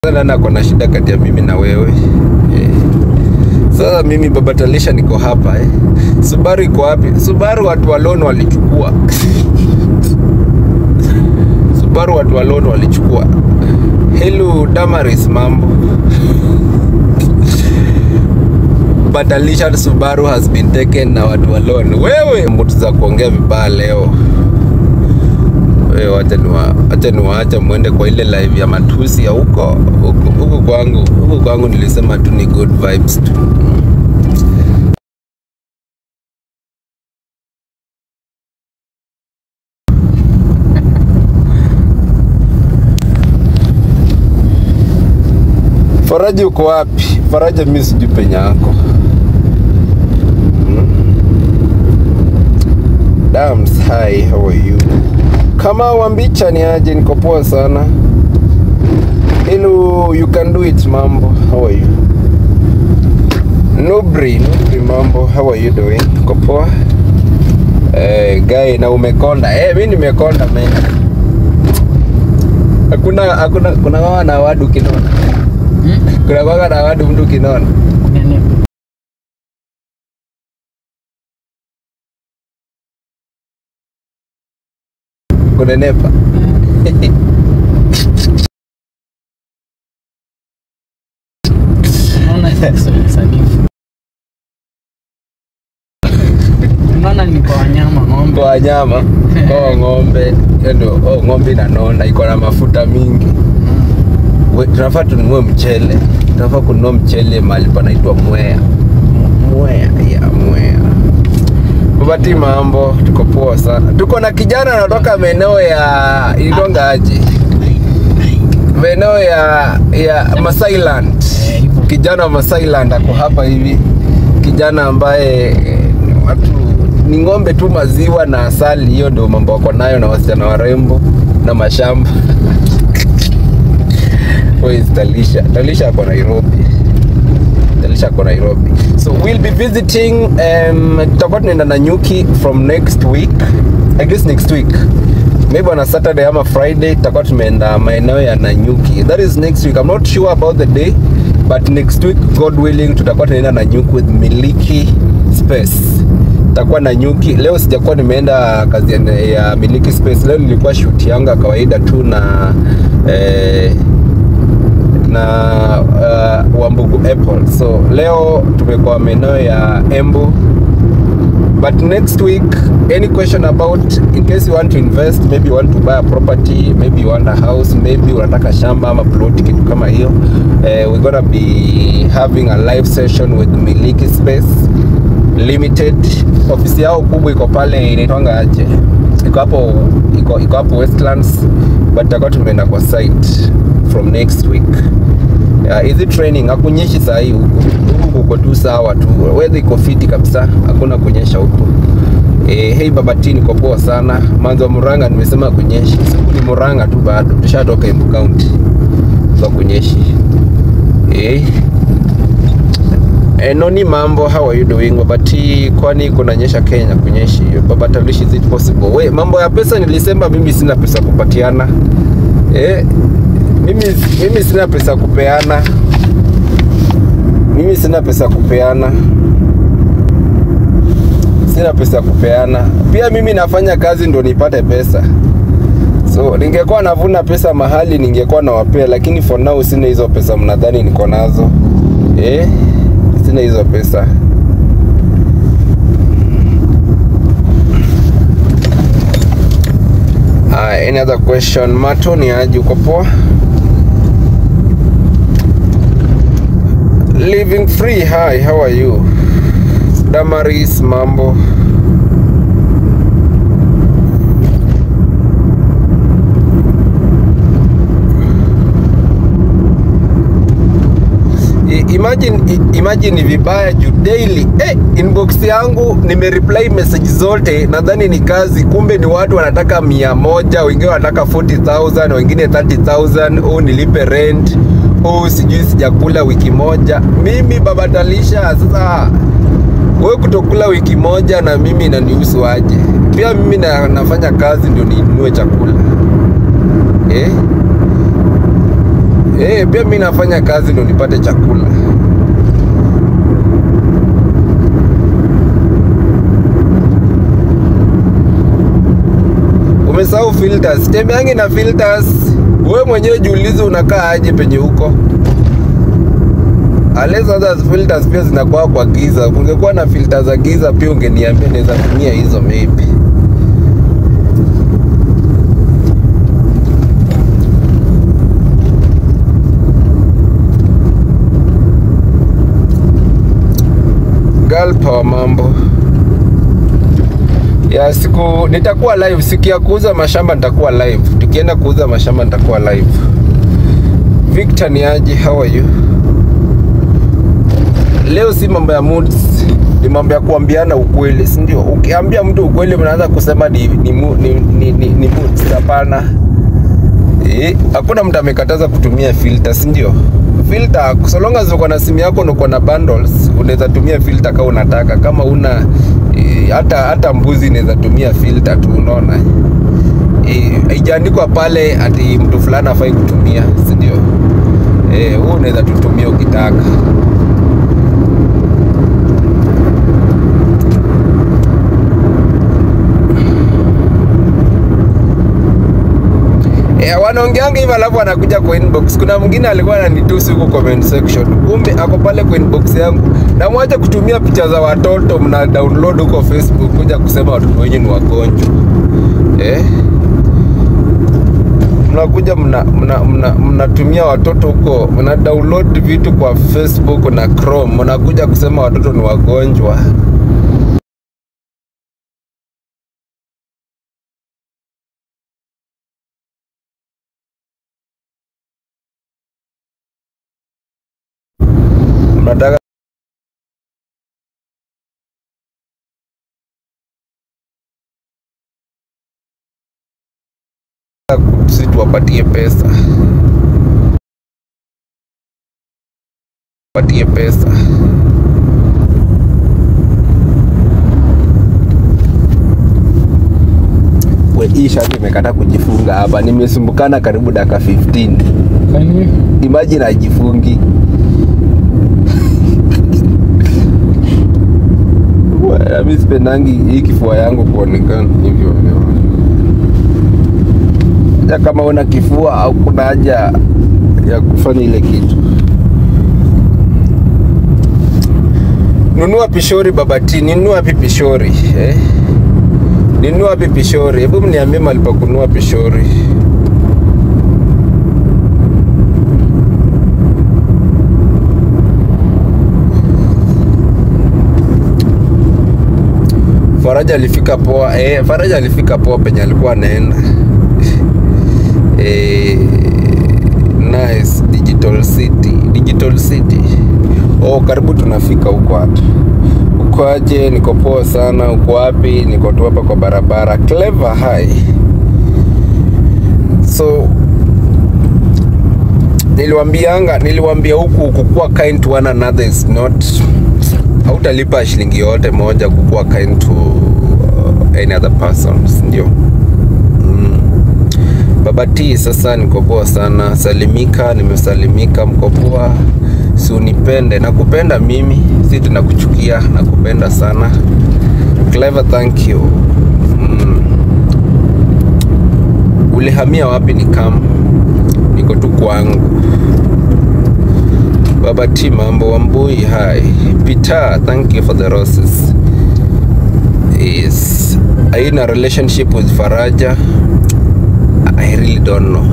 sana ako na shida kati ya mimi na wewe eh. Sasa mimi baba Talisha niko hapa eh. Subaru iko wapi? Subaru watu wa loan walichukua Subaru watu wa loan walichukua. Hello Damaris, mambo Batalisha Subaru has been taken na watu wa loan. Wewe mtu za kuongea vibaya leo wewe wacha niwa acha niwaacha mwende kwa ile live ya matusi ya huko huko huko kwangu huko kwangu nilisema tu ni good vibes tu Faraja uko wapi? Faraja mimi sijui penye yako. Dams, hi, how are you? Kama Wambicha ni aje? Niko poa sana. Hello, you can do it mambo. How are you? Nubri, Nubri mambo. How are you doing? Niko poa. Eh, guy na umekonda. Eh, mimi nimekonda man. Hakuna hakuna kuna wawa na wadu kinona. Kuna waga na wadu mtu kinona. Kunenepa. Unaona ni kwa wanyama ng'ombe. Kwa wanyama oh, ng'ombe ndio oh, ng'ombe inanona iko na mafuta mingi. We, tunafaa tununue mchele, tunafaa kununua mchele mahali panaitwa Mwea. Mwea ya Mwea. Babati, mambo, tuko poa sana. Tuko na kijana anatoka maeneo ya Ilonga aje, maeneo ya ya Masailand. Eh, hivyo. Kijana wa Masailand ako hapa hivi, kijana ambaye eh, ni watu ni ng'ombe tu, maziwa na asali, hiyo ndio mambo wako nayo, na wasichana warembo na mashamba Where is Talisha? Talisha ako Nairobi. Talisha ako Nairobi. So we'll be visiting um, tutakuwa tunaenda Nanyuki from next week. I guess next week. Maybe on a Saturday ama Friday tutakuwa tumeenda maeneo ya Nanyuki. That is next week. I'm not sure about the day, but next week God willing tutakuwa tunaenda Nanyuki with Miliki Space. Tutakuwa Nanyuki. Leo sijakuwa nimeenda kazi ya, ya Miliki Space. Leo nilikuwa shoot yangu ya kawaida tu na eh, na uh, Wambugu Apple. So leo tumekuwa maeneo ya Embu but next week any question about in case you want to invest maybe you want to buy a property maybe you want a house maybe unataka shamba ama plot kitu kama hiyo eh, we're gonna be having a live session with Miliki Space Limited. Ofisi yao kubwa iko pale inaitwanga aje, iko hapo iko iko hapo Westlands, but tutakuwa tumeenda kwa site from next week. Uh, hizi training hakunyeshi saa hii huku huku kuko tu sawa tu, weather iko fiti kabisa, hakuna kunyesha huku. Eh, hey Babati, niko poa sana. Manzo wa Murang'a nimesema kunyeshi, siku ni Murang'a tu bado, tushatoka Embu County so kunyeshi. Eh, Eh, Noni mambo, how are you doing? Babati, kwani kunanyesha Kenya kunyeshi? Baba Talish, is it possible? We, mambo ya pesa nilisema mimi sina pesa kupatiana. Eh, mimi, mimi sina pesa kupeana. Mimi sina pesa kupeana. Sina pesa kupeana. Pia mimi nafanya kazi ndo nipate pesa. So ningekuwa navuna pesa mahali ningekuwa nawapea, lakini for now sina hizo pesa mnadhani niko nazo. Eh, sina hizo pesa. Uh, any other question? Mato ni aje, uko poa? Living free, hi, how are you? Damaris, mambo. I- Imagine, i- imagine ni vibaya juu daily eh, inbox yangu nimereply message zote, nadhani ni kazi, kumbe ni watu wanataka mia moja, wengine wanataka 40000 wengine 30000 oh, nilipe rent oh, sijui sijakula wiki moja. Mimi baba Talisha, sasa wewe kutokula wiki moja na mimi inanihusu aje? Pia mimi na, nafanya kazi ndio ninunue chakula eh? Eh, pia mi nafanya kazi ndo nipate chakula. Umesahau filters. Tembeangi na filters. Wewe mwenyewe jiulize unakaa aje penye huko. Unless others filters pia zinakuwa kwa giza. Ungekuwa na filters za giza pia ungeniambia naweza tumia hizo maybe. Girl power mambo ya siku nitakuwa live siku ya kuuza mashamba nitakuwa live tukienda kuuza mashamba nitakuwa live Victor ni aje how are you leo si mambo ya moods ni mambo ya kuambiana ukweli si ndio ukiambia mtu ukweli mnaanza kusema ni ni, mu- ni, ni, ni, ni moods hapana Eh, hakuna mtu amekataza kutumia filter si ndio filter so long as uko na simu yako na uko na bundles unaweza tumia filter kama unataka kama una eh, hata hata mbuzi inaweza tumia filter tu unaona Eh, haijaandikwa pale ati mtu fulani afai kutumia si ndio eh wewe unaweza tutumia ukitaka Yeah, wanaongeanga hivyo alafu anakuja kwa inbox. Kuna mwingine alikuwa ananitusi huko comment section, kumbe ako pale kwa inbox yangu. Na mwache kutumia picha za watoto mna download huko Facebook kuja kusema watoto wenyu ni wagonjwa eh? Mnakuja mna, mna, mna, mnatumia watoto huko, mna download vitu kwa Facebook na Chrome, mnakuja kusema watoto ni wagonjwa. Mnataka si tuwapatie pesa, patie pesa. We, hii shati imekata kujifunga hapa, nimesumbukana karibu dakika 15. Kwani Imagine ajifungi. Wa- Mi sipendangi hii kifua yangu kuonekana hivyo hivyo. Hata kama una kifua au kuna haja ya kufanya ile kitu. Nunua pishori babati, ninunua wapi pishori eh? Ninunua wapi pishori? Hebu mniambie mahali pa kununua pishori. Faraja alifika poa. Eh, Faraja alifika poa penye alikuwa anaenda. eh, nice digital city, digital city. Oh, karibu tunafika huko hata. Uko aje? Niko poa sana. Uko wapi? Niko tu hapa kwa barabara. Clever hi. So niliwambianga, niliwambia huku kukuwa kind to one another is not hautalipa shilingi yote moja kukuwa kind to uh, any other person si ndio mm. baba t sasa niko poa sana salimika nimesalimika mko poa si unipende nakupenda mimi si tunakuchukia nakupenda sana clever thank you mm. ulihamia wapi ni kam niko tu kwangu Baba T mambo Wambui hi Peter thank you for the roses is are you in a relationship with Faraja I really don't know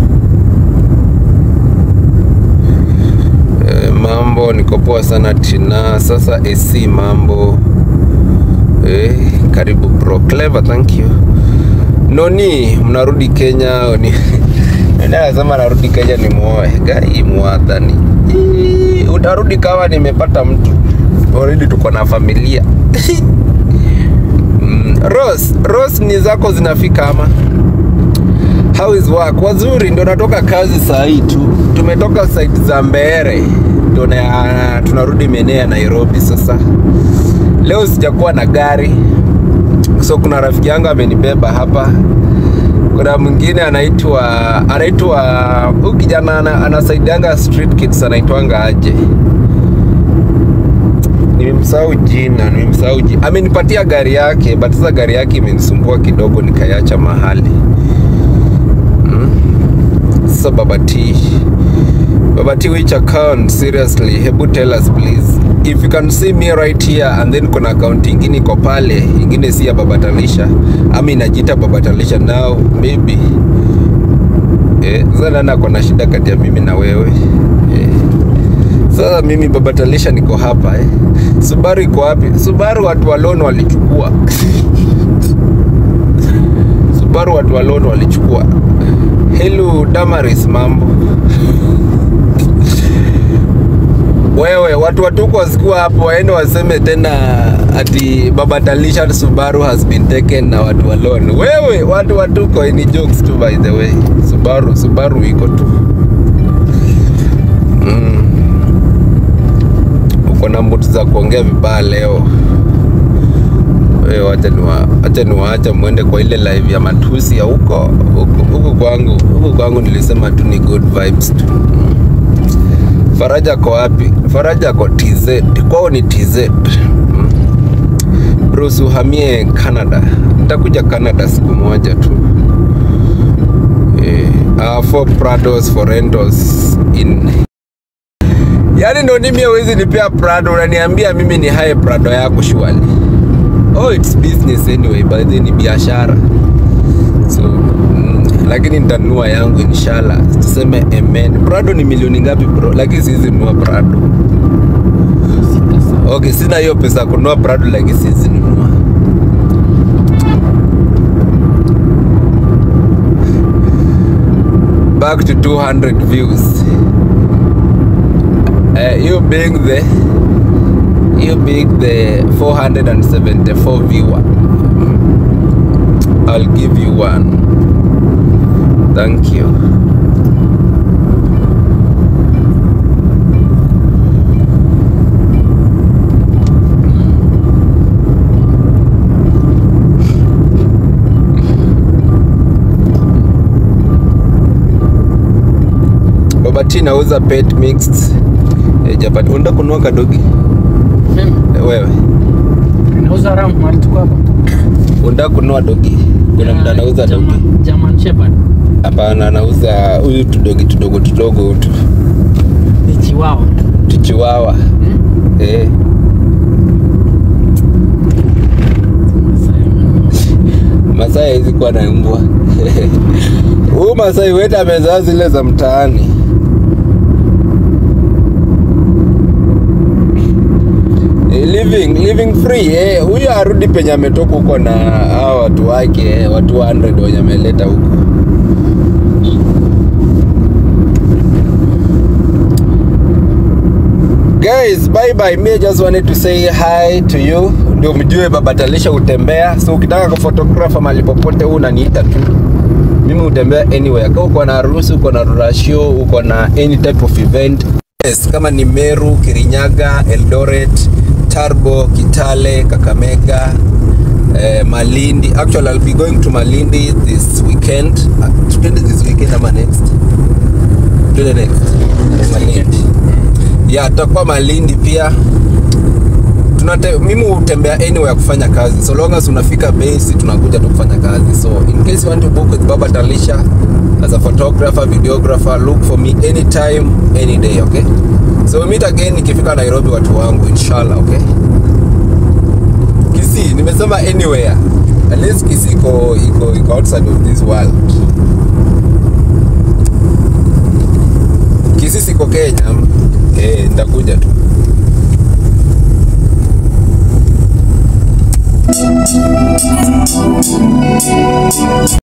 Eh, mambo niko poa sana Tina sasa AC mambo eh, karibu bro clever thank you Noni mnarudi Kenya ni nasema narudi Kenya ni muoe gai mwadhani Ii, utarudi kama nimepata mtu already tuko na familia mm, Rose, Rose ni zako zinafika ama how is work wazuri ndo natoka kazi saa hii tu tumetoka site za Mbeere ndo na- tunarudi maeneo ya Nairobi sasa leo sijakuwa na gari so kuna rafiki yangu amenibeba hapa kuna mwingine anaitwa anaitwa huyu kijana ana- anasaidianga street kids anaitwanga aje nimemsahau jina nimemsahau jina amenipatia gari yake but sasa gari yake imenisumbua kidogo nikaiacha mahali mm. sasa baba T baba T which account seriously hebu tell us please if you can see me right here and then kuna account ingine iko pale ingine si ya baba Talisha ama inajiita baba Talisha now maybe eh, sasa nani ako na shida kati ya mimi na wewe eh. Sasa mimi baba Talisha niko hapa eh. Subaru iko wapi? Subaru watu wa loan walichukua. Subaru watu wa loan walichukua. Hello Damaris, mambo wewe, watu watuko wasikuwa hapo waende waseme tena ati baba Talisha Subaru has been taken na watu wa loan. Wewe, watu watuko ni jokes tu by the way. Subaru, Subaru iko tu mm. Uko na mutu za kuongea vibaya leo. Wewe wacha niwa acha niwaacha muende kwa ile live ya matusi ya huko huko huko kwangu huko kwangu nilisema tu ni good vibes tu. Faraja ko wapi? Faraja ko TZ. Kwao ni TZ. Mm. Bruce uhamie Canada. Nitakuja Canada siku moja tu. Eh, uh, four Prados for rentals in Yaani ndo mimi hawezi nipea Prado, unaniambia mimi ni haye Prado yako shwali. Oh, it's business anyway, by the ni biashara. So, mm, lakini nitanunua yangu inshallah. Tuseme amen. Prado ni milioni ngapi bro? Lakini siwezi nunua Prado. Sita sawa. Okay, sina hiyo pesa ya kununua Prado lakini siwezi nunua. Back to 200 views. Uh, you being the you being the 474 viewer. I'll give you one. Thank you. Baba T nauza pet mixed. Eh, Japani. Unataka kununua kadogi? Mimi Eh, Wewe. nauza ram mahali tuko hapa. Unataka kununua dogi? Kuna mtu anauza dogi? German- German Shepherd. Hapana, anauza huyu tudogi tudogo tudogo tu. Ni chihuahua. Tuchiwawa. Hmm? Eh. Masai hawezi kuwa na mbwa. Huyu Masai wetu amezaa zile za mtaani. Eh, living living free eh, huyu arudi penye ametoka huko na hao watu wake eh, watu 100 wenye ameleta huko. Guys, bye bye. Me just wanted to say hi to you. Ndio mjue baba Talisha utembea. So ukitaka kufotografa mahali popote huu unaniita tu. Mimi utembea anywhere. Kama uko na harusi, uko na rurashio, uko na any type of event. Yes, kama ni Meru, Kirinyaga, Eldoret, Tarbo, Kitale, Kakamega, eh, Malindi. Actually, I'll be going to Malindi this weekend. Uh, twende this weekend ama next? Twende next. Malindi ya tutakuwa Malindi pia tunate, mimi hutembea anywhere kufanya kazi so long as unafika base tunakuja tu kufanya kazi so in case you want to book with Baba Talisha as a photographer videographer look for me anytime any day okay so we meet again nikifika Nairobi watu wangu inshallah okay Kisii nimesema anywhere at least Kisii iko iko iko outside of this world Kisii siko Kenya eh nitakuja tu